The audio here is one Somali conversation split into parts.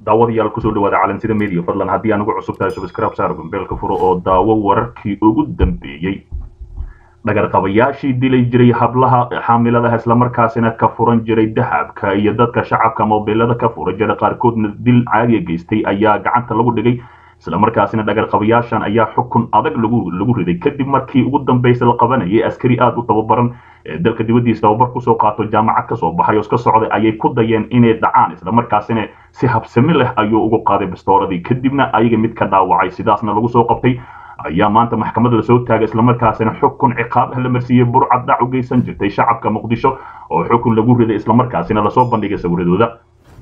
daawadayaal kusoo dhawaada calansida media fadlan haddii anugu cusub tahay subscribe saar gombeelka furo oo daawo wararkii ugu dambeeyey dhagarqabayaashii dilay jiray hablaha xaamiladaha islamarkaasina ka furan jiray dahabka iyo dadka shacabka mobilada ka fura jira qaarkoodna dil caadiya geystay ayaa gacanta lagu dhigay islamarkaasina dhagarqabayaashan ayaa xukun adag lagu lagu riday kadib markii ugu dambaysa la qabanayay askari aada u tababaran ee dalka dibaddiisa tababar kusoo qaato jaamacad kasoo baxay oo iska socday ayay ku dayeen inay dhacaan islamarkaasina si habsami leh ayuu ugu qaaday bastooradii kadibna ayaga mid ka dhaawacay sidaasna lagu soo qabtay ayaa maanta maxkamadda lasoo taagay islamarkaasina xukun ciqaab ah la marsiiyey burcad dhac u geysan jirtay shacabka muqdisho oo xukun lagu riday islamarkaasina lasoo bandhigay sawiradooda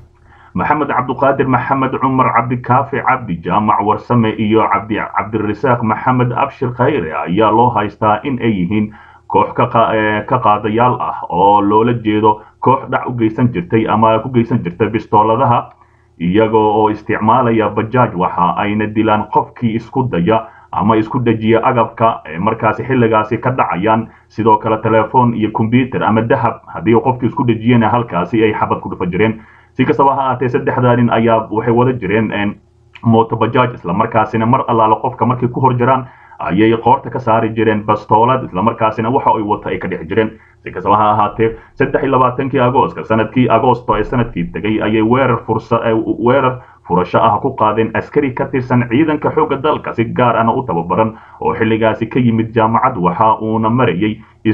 maxamed cabduqaadir maxamed cumar cabdikaafi cabdi jaamac warsame iyo cabdi cabdirasaaq maxamed abshir khayre ayaa loo haystaa in ay yihiin koox ka qaadayaal ah oo loola jeedo koox dhac u geysan jirtay ama ku geysan jirtay bistooladaha iyagoo oo isticmaalaya bajaaj waxa ayna dilaan qofkii isku daya ama isku dejiya agabka markaasi xilligaasi ka dhacayaan sidoo kale telefoon iyo combyuter ama dahab haddii qofkii isku dejiyena halkaasi ay xabad ku dhufa jireen si kastaba ha ahaatee saddexdaa nin ayaa waxay wada jireen moto bajaaj islamarkaasina mar allaale qofka markay ku hor jiraan ayay qoorta ka saari jireen bastoolad islamarkaasina waxa ay wata ay ka dhex jireen si kastaba ha ahaatee saddex iyo labaatankii agooska sanadkii agoosto ee sanadkii tegay ayay weerar fursa weerar furasho ah ku qaadeen askari ka tirsan ciidanka xoogga dalka si gaar ahna u tababaran oo xilligaasi ka yimid jaamacad waxa uuna marayay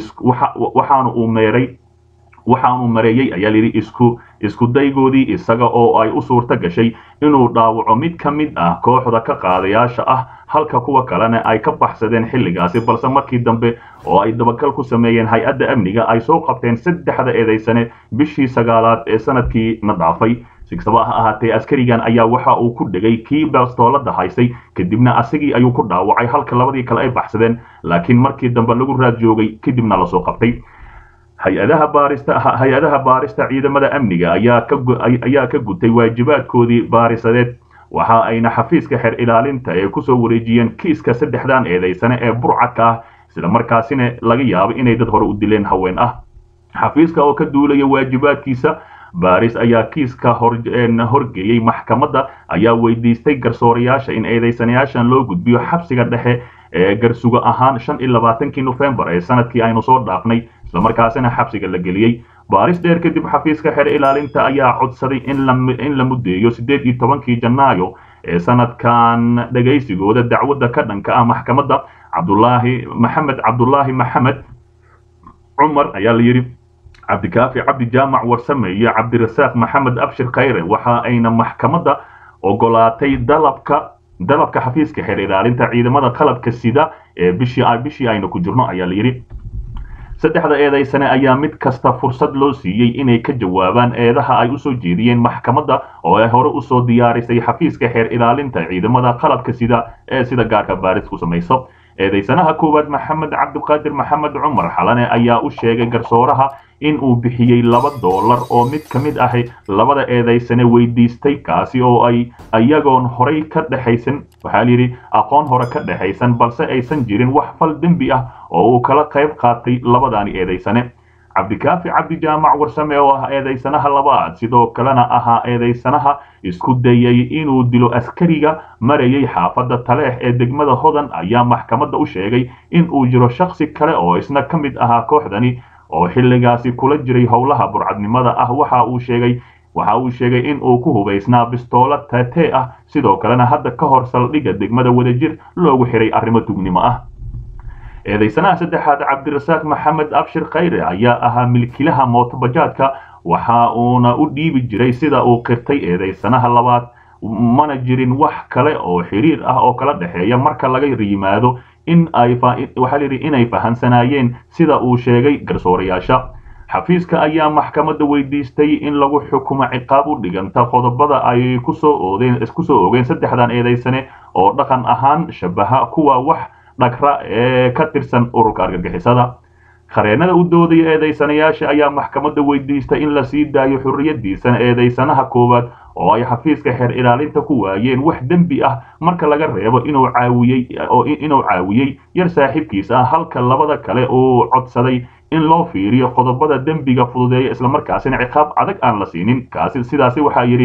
waxaana uu meeray waxaanu mareeyey ayaa layidhi isku isku daygoodii isaga oo ay u suurto gashay inuu dhaawaco mid ka mid ah kooxda ka qaadayaasha ah halka kuwa kalena ay ka baxsadeen xilligaasi balse markii dambe oo ay dabagal ku sameeyeen hay-adda amniga ay soo qabteen saddexda eedaysane bishii sagaalaad ee sanadkii na dhaafay si kastaba ha ahaatee askarigan ayaa waxa uu ku dhegay kii bastoolada haysay kadibna asagii ayuu ku dhaawacay halka labadii kale ay baxsadeen laakiin markii dambe lagu raad joogay kadibna lasoo qabtay hay-adaha baarista hay-adaha baarista ciidamada amniga ayaa ka ayaa ka gutay waajibaadkoodii baarisadeed waxa ayna xafiiska xeer ilaalinta ee kusoo wareejiyeen kiiska saddexdan eedaysane ee burcadka ah islamarkaasina laga yaabo inay dad hore u dileen haween ah xafiiska oo ka duulaya waajibaadkiisa baaris ayaa kiiska horgeeyey maxkamadda ayaa weydiistay garsoorayaasha in eedaysanayaashan loo gudbiyo xabsiga dhexe ee garsugo ahaan shan iyo labaatankii nofembar ee sanadkii aynu soo dhaafnay islamarkaasina xabsiga la geliyey baaris dheer kadib xafiiska xeer ilaalinta ayaa codsaday in la muddeeyo siddeed iyo tobankii janaayo ee sanadkan dhegaysigooda dacwadda ka dhanka ah maxkamadda cabdulaahi maxamed cabdulaahi maxamed cumar ayaa la yidhi cabdikaafi cabdi jaamac warsame iyo cabdirasaaq maxamed abshir khayre waxa ayna maxkamadda ogolaatay dalabka dalabka xafiiska xeer ilaalinta ciidamada qalabka sida ee bishii bishii aynu ku jirno ayaa la yidhi saddexda eedaysane ayaa mid kasta fursad loo siiyey inay ka jawaabaan eedaha ay usoo jeediyeen maxkamadda oo ay hore usoo diyaarisay xafiiska xeer ilaalinta ciidamada qalabka sida ee sida gaarka baaris ku samayso eedaysanaha koowaad maxamed cabdiqaadir maxamed cumar xalane ayaa u sheegay garsooraha in uu bixiyey laba doolar oo mid ka mid ahi labada eedaysane weydiistay kaasi oo ay iyagoon horay ka dhexaysan waxaa layidhi aqoon hore ka dhexaysan balse aysan jirin wax fal dembi ah oo uu kala qayb qaatay labadaani eedaysane cabdikaafi cabdi jaamac warsame oo ah eedaysanaha labaad sidoo kalena ahaa eedaysanaha isku dayay inuu dilo askariga marayay xaafadda taleex ee degmada hodan ayaa maxkamadda u sheegay in uu jiro shaksi kale oo isna ka mid ahaa kooxdani oo xilligaasi kula jiray howlaha burcadnimada ah waxa uu sheegay waxa uu sheegay in uu ku hubaysnaa bistoolo taatee ah sidoo kalena hadda ka hor saldhigga degmada wadajir loogu xiray arrimo tugnimo ah eedaysanaha saddexaad cabdirasaaq maxamed abshir khayre ayaa ahaa milkilaha mootobajaadka waxa uuna u dhiibi jiray sida uu qirtay eedaysanaha labaad mana jirin wax kale oo xiriir ah oo kala dhexeeya marka laga yimaado in ay waxaa layidhi inay fahansanaayeen sida uu sheegay garsoorayaasha xafiiska ayaa maxkamadda weydiistay in lagu xukumo ciqaab u dhiganta qodobada ay kusoo oodeen kusoo ogeen saddexdan eedaysane oo dhaqan ahaan shabaha kuwa wax dhagra ee ka tirsan ururka argagixisada khareennada u doodaya eedaysanayaasha ayaa maxkamadda weydiistay in la sii daayo xurriyadiisana eedaysanaha koowaad oo ay xafiiska xeer ilaalinta ku waayeen wax dembi ah marka laga reebo inuu caawiyey inuu caawiyey yar saaxiibkiis ah halka labada kale uu codsaday in loo fiiriyo qodobada dembiga fududeeya islamarkaasina ciqaab adag aan la siinin kaasi sidaasi waxaa yidhi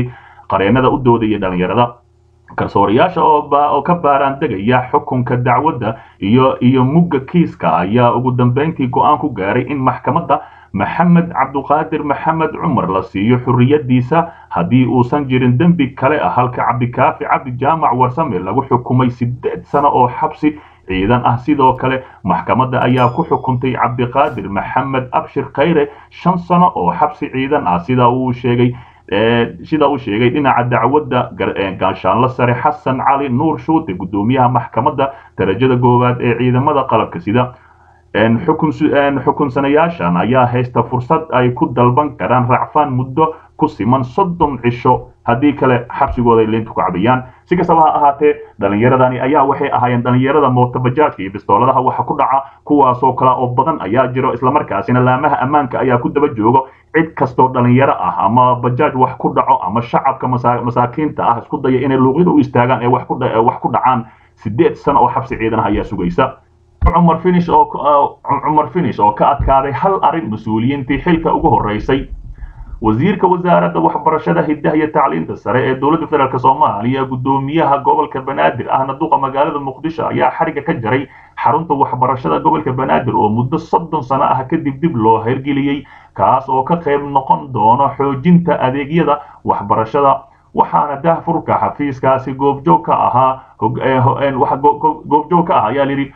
qareennada u doodaya dhalinyarada garsoorayaasha oo ka baaraan degaya xukunka dacwadda iyo iyo mugga kiiska ayaa ugu dambeyntii go-aan ku gaaray in maxkamadda maxamed cabduqaadir maxamed cumar la siiyo xurriyadiisa haddii uusan jirin dembi kale ah halka cabdikaafi cabdi jaamac warsame lagu xukumay siddeed sano oo xabsi ciidan ah sidoo kale maxkamadda ayaa ku xukuntay cabdiqaadir maxamed abshir khayre shan sano oo xabsi ciidan ah sida uu sheegay sida uu sheegay dhinaca dacwadda gaashaanlo sare xasan cali nuur shuute guddoomiyaha maxkamadda darajada koowaad ee ciidamada qalabka sida xukunsanayaashan ayaa haysta fursad ay ku dalban karaan racfaan muddo ku siman soddon cisho haddii kale xabsigooda ay leynta ku cabiyaan si kastaba ha ahaatee dhalinyaradani ayaa waxay ahaayeen dhalinyarada mootabajaajka iyo bistooladaha waxa ku dhaca kuwaasoo kale oo badan ayaa jiro islamarkaasina laamaha ammaanka ayaa ku daba joogo cid kastoo dhalinyaro ah ama bajaaj wax ku dhaco ama shacabka masaakiinta ah isku daya inay luuqyada u istaagaan ee wax ku dhacaan sideed sano oo xabsi ciidan ah ayaa sugaysa cumar finish oo cumar finish oo ka adkaaday hal arrin mas-uuliyiintii xilka ugu horeysay wasiirka wasaaradda waxbarashada hiddaha iyo tacliinta sare ee dowladda federaalk soomaaliya guddoomiyaha gobolka banaadir ahna duqa magaalada muqdisho ayaa xariga ka jaray xarunta waxbarashada gobolka banaadir oo muddo soddon sano ah kadib dib loo hirgeliyey kaas oo ka qayb noqon doono xoojinta adeegyada waxbarashada waxaana dahfurka xafiiskaasi goobjoog ka ahaa goobjoog ka ah ayaa layidhi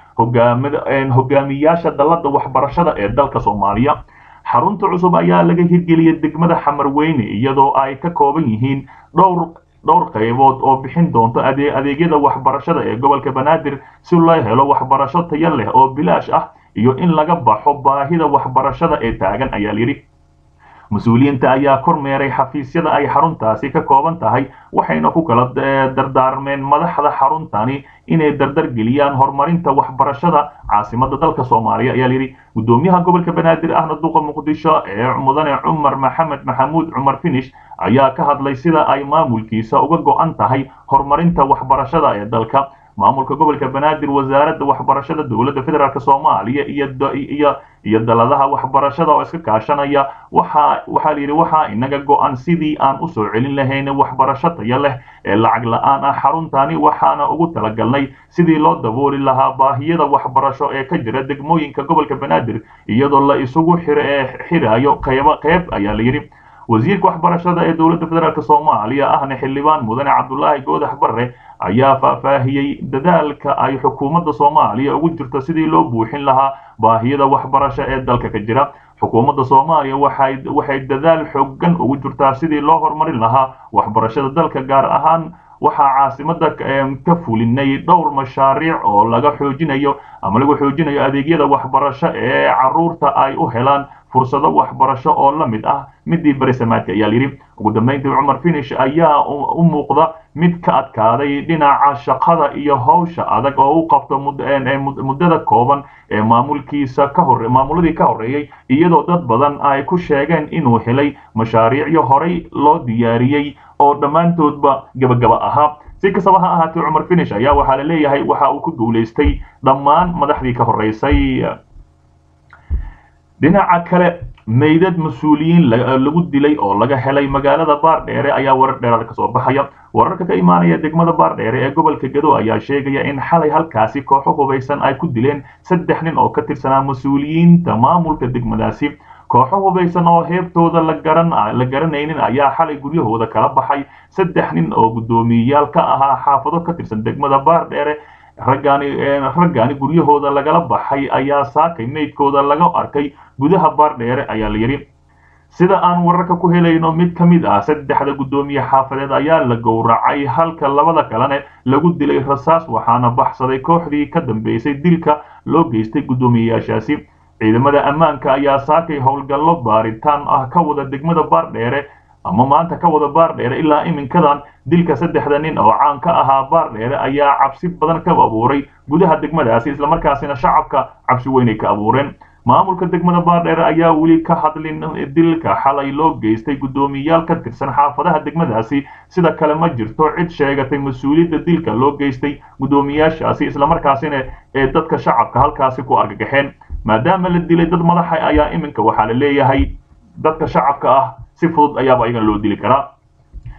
hogaamiyaasha dalladda waxbarashada ee dalka soomaaliya xarunta cusub ayaa laga hirgeliyay degmada xamarweyne iyadoo ay ka kooban yihiin dhowr dhowr qaybood oo bixin doonto adeegyada waxbarashada ee gobolka banaadir si loo helo waxbarasho tayo leh oo bilaash ah iyo in laga baxo baahida waxbarashada ee taagan ayaa layidhi mas-uuliyiinta ayaa kormeeray xafiisyada ay xaruntaasi ka kooban tahay waxayna ku kala dardaarmeen madaxda xaruntani inay dardar geliyaan horumarinta waxbarashada caasimada dalka soomaaliya ayaa layidhi guddoomiyaha gobolka banaadir ahna duqa muqdisho ee mudane cumar maxamed maxamuud cumar finish ayaa ka hadlay sida ay maamulkiisa uga go-an tahay horumarinta waxbarashada ee dalka maamulka gobolka banaadir wasaaradda waxbarashada dowladda federaalk soomaaliya iyo iyo daladaha waxbarashada oo iska kaashanaya waxa waxaa layidhi waxaa inaga go-an sidii aan usoo celin lahayn waxbarasho tayo leh ee lacag la-aan ah xaruntani waxaana ugu talagalnay sidii loo dabooli lahaa baahiyada waxbarasho ee ka jira degmooyinka gobolka banaadir iyadoo la isugu xirayo qaybo qayb ayaa layidhi wasiirka waxbarashada ee dowladda federaalk soomaaliya ahna xildhibaan mudane cabdulaahi goodax barre ayaa faahfaahiyey dadaalka ay xukuumadda soomaaliya ugu jirto sidii loo buuxin lahaa baahiyada waxbarasho ee dalka ka jira xukuumadda soomaaliya waxay waxay dadaal xoogan ugu jirtaa sidii loo horumarin lahaa waxbarashada dalka gaar ahaan waxaa caasimada ka fulinay dhowr mashaariic oo laga xoojinayo ama lagu xoojinayo adeegyada waxbarasho ee caruurta ay u helaan fursado waxbarasho oo la mid ah midii berisamaadka ayaa layidhi ugu dambeyntii cumar finish ayaa u muuqda mid ka adkaaday dhinaca shaqada iyo howsha adag oo u qabto muddada kooban ee maamulkiisa ka hore maamuladii ka horreeyey iyadoo dad badan ay ku sheegeen inuu helay mashaariicyo horey loo diyaariyey oo dhammaantoodba gebagaba ahaa si kastaba ha ahaatee cumar finish ayaa waxaa la leeyahay waxa uu ku guulaystay dhammaan madaxdii ka horreysay dhinaca kale meydad mas-uuliyiin lagu dilay oo laga helay magaalada baardheere ayaa warar dheeraad ka soo baxaya wararka ka imaanaya degmada baardheere ee gobolka gado ayaa sheegaya in xalay halkaasi kooxo hubaysan ay ku dileen saddex nin oo ka tirsanaa mas-uuliyiinta maamulka degmadaasi kooxo hubaysan oo heebtooda la garan la garanaynin ayaa xalay guryahooda kala baxay saddex nin oo guddoomiyeyaal ka ahaa xaafado ka tirsan degmada baardheere raggaani raggaani guryahooda lagala baxay ayaa saakay meydkooda laga arkay gudaha baardheere ayaa la yidhi sida aan wararka ku helayno mid ka mid ah saddexda guddoomiye xaafadeed ayaa la gowracay halka labada kalene lagu dilay rasaas waxaana baxsaday kooxdii ka dambeysay dilka loo geystay guddoomiyeyaashaasi ciidamada ammaanka ayaa saakay howlgallo baaritaan ah ka wada degmada baardheere ama maanta ka wada baardheere ilaa iminkadan dilka saddexda nin oo caan ka ahaa baardheere ayaa cabsi badan ka abuuray gudaha degmadaasi islamarkaasina shacabka cabsi weynay ka abuureen maamulka degmada baardheere ayaa weli ka hadlin dilka xalay loo geystay guddoomiyayaal ka tirsan xaafadaha degmadaasi sida kale ma jirto cid sheegatay mas-uuliyadda dilka loo geystay guddoomiyaashaasi islamarkaasina ee dadka shacabka halkaasi ku argagaxeen maadaama la dilay dad madaxa ayaa iminka waxaa la leeyahay dadka shacabka ah si fudud ayaaba iyagan loo dili karaa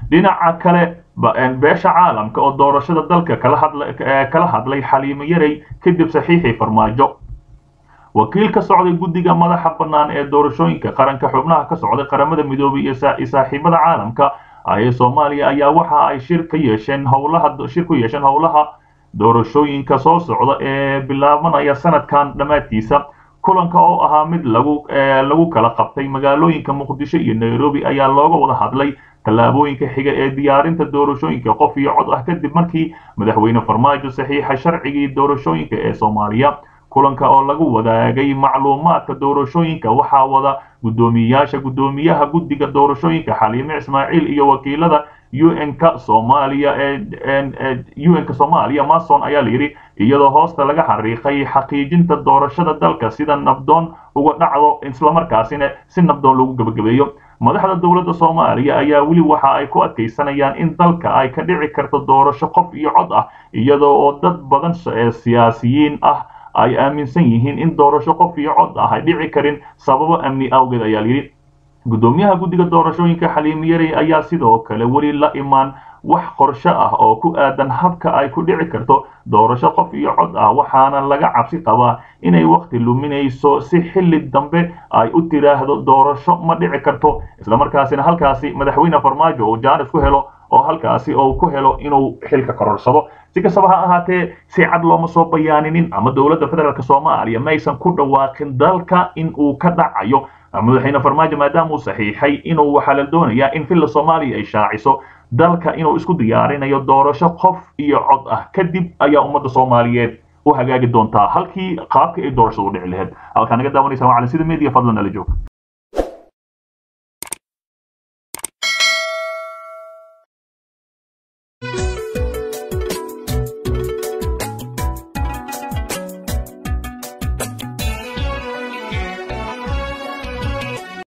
dhinaca kale beesha caalamka oo doorashada dalka kala hadlay xaliimo yarey kadib saxiixii farmaajo wakiil ka socday guddiga madaxa bannaan ee doorashooyinka qaranka xubnaha ka socday qaramada midoobay iyo saaxiibada caalamka ee soomaaliya ayaa waxa ay shir ka yeesheen howlaha shir ku yeesheen howlaha doorashooyinka soo socda ee bilaabanaya sanadkan dhammaadkiisa kulanka oo ahaa mid lagu lagu kala qabtay magaalooyinka muqdisho iyo nairobi ayaa looga wada hadlay tallaabooyinka xiga ee diyaarinta doorashooyinka qof iyo cod ah kadib markii madaxweyne farmaajo saxiixa sharcigii doorashooyinka ee soomaaliya kulanka oo lagu wadaagay macluumaadka doorashooyinka waxaa wada guddoomiyayaasha guddoomiyaha guddiga doorashooyinka xaliime ismaaciil iyo wakiilada un-ka soomaaliya un-ka soomaaliya mason ayaa la yidhi iyadoo hoosta laga xariiqay xaqiijinta doorashada dalka sida nabdoon uga dhacdo islamarkaasina si nabdoon lagu gebagabeeyo madaxda dowladda soomaaliya ayaa weli waxa ay ku adkaysanayaan in dalka ay ka dhici karto doorasho qof iyo cod ah iyadoo oo dad badan siyaasiyiin ah ay aaminsan yihiin in doorasho qof iyo cod ah ay dhici karin sababo amni awgeed ayaa layidhi guddoomiyaha guddiga doorashooyinka xaliimiyarey ayaa sidoo kale weli la imaan wax qorshe ah oo ku aadan habka ay ku dhici karto doorasho qof iyo cod ah waxaana laga cabsi qabaa inay wakhti luminayso si xilli dambe ay u tiraahdo doorasho ma dhici karto islamarkaasina halkaasi madaxweyne farmaajo uu jaanis ku helo oo halkaasi uu ku helo inuu xilka kororsado si kastaba ha ahaatee si cad looma soo bayaaninin ama dowladda federaalk soomaaliya maysan ku dhawaaqin dalka in uu ka dhacayo madaxweyne farmaajo maadaama uu saxiixay inuu waxaa la doonayaa in villa soomaaliya ay shaaciso dalka inuu isku diyaarinayo doorasho qof iyo cod ah kadib ayaa ummadda soomaaliyeed u hagaagi doontaa halkii qaabka ay doorashadu u dhici lahayd halkaa naga daawanaysa waa cali sida media fadlan nala joog